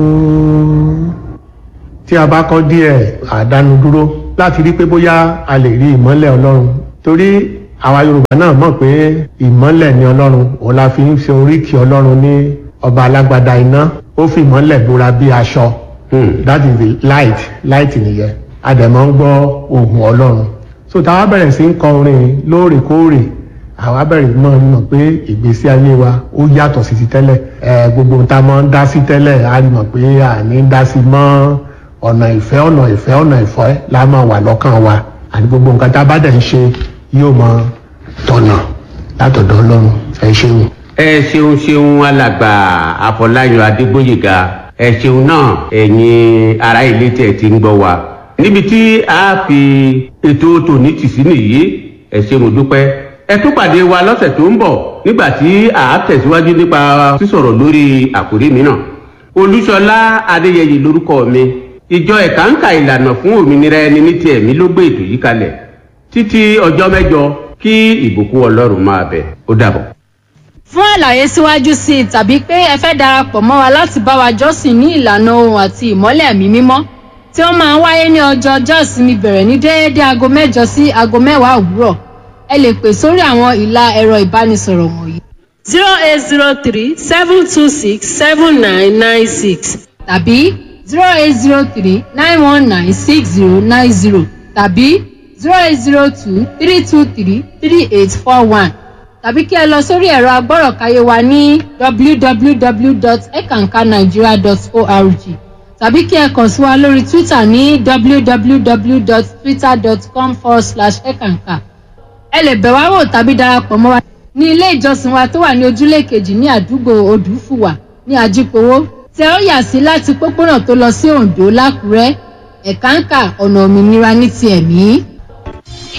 tí a bá kọ́ díẹ̀ àdánu dúró láti rí pé bóyá a lè rí ìmọ́lẹ̀ ọlọ́run torí àwa yorùbá náà mọ̀ pé ìmọ́lẹ̀ ni ọlọ́run òun la fi ń ṣe oríkì ọlọ́run ní ọba alágbádá iná ó fi ìmọ́lẹ̀ bóra bí aṣọ that is the light light nìyẹn a dẹ̀ máa ń gbọ́ ohùn ọlọ́run so táwa bẹ̀rẹ̀ sí ń kọ orin lóòrèkóòrè àwa bẹ̀rẹ̀ mọ́ mọ̀ pé ìgbésí ayé wa ó yàtọ̀ sí ti tẹ́lẹ̀ ẹ gbogbo ohun tá a máa ń dá sí tẹ́lẹ̀ a rí mọ̀ pé àní ń dá sí mọ́ ọ̀nà ìfẹ́ ọ̀nà ìfẹ́ ọ̀nà ìfẹ́ la máa wà lọ́kàn wa àti gbogbo nǹkan tá a bá dẹ̀ ń ṣe yóò máa tọ̀nà látọ̀dọ̀ ọlọ́run ẹ ṣeun. ẹ ṣeun ṣeun alàgbà àfọláyọ adégbòyèga ẹ ṣeun náà ẹ̀yin ará ilé tí ẹ ti ń gbọ́ wa níbi tí a fi ètò tòní tì sí nìyí ẹ ṣé mo dúpẹ́ ẹ tún pàdé wa lọ́sẹ̀ tó ń bọ̀ nígbà tí a tẹ̀síwájú nípa sísọ̀rọ̀ lórí àkórí mìíràn olúṣọlá adéyẹyẹ lórúkọ mi ìjọ ẹ̀káǹkà ìlànà fún òmìnira ẹni ní ti ẹ̀mí ló gbé ètò yìí kalẹ̀ títí ọjọ́ mẹ́jọ kí ìbùkún ọlọ́run máa bẹ̀ ó dàbọ̀. fún àlàyé síwájú sí i tàbí pé ẹ fẹ́ darapọ̀ mọ́ wa láti bá wa jọ́sìn ní ìlànà ohun àti ìmọ́lẹ̀ ẹ̀mí mímọ́ tí ó máa ń wáyé ní ọjọ́ ọjọ́ ìsinmi bẹ̀rẹ̀ ní déédéé aago mẹ́jọ sí aago mẹ́wàá òwúrọ̀ ẹ lè pè sórí àwọn ìlà ẹ̀rọ ìbánisọ̀rọ̀ wọ̀nyí zero eight zero three seven two six seven nine nine six tàbí zero eight zero three nine one nine six zero nine zero tàbí zero eight zero two three two three three eight four one tàbí kí ẹ lọ sórí ẹ̀rọ agbọ́rọ̀káyé wa ní www.ekankanigeria.org tàbí kí ẹ kàn sí wa lórí twitter ní www.twitter.com forward slash ekanka ẹ lè bẹ̀ wá wò tàbí darapọ̀ mọ́ wa ní ilé ìjọsìn wa tó wà ní ojúlé kejì ní àdúgbò odùfùwà ní ajípowó tẹ ó yà sí láti pópónà tó lọ sí oǹdó lákùrẹ́ ẹ̀káǹkà ọ̀nà òmìnira ní ti ẹ̀mí.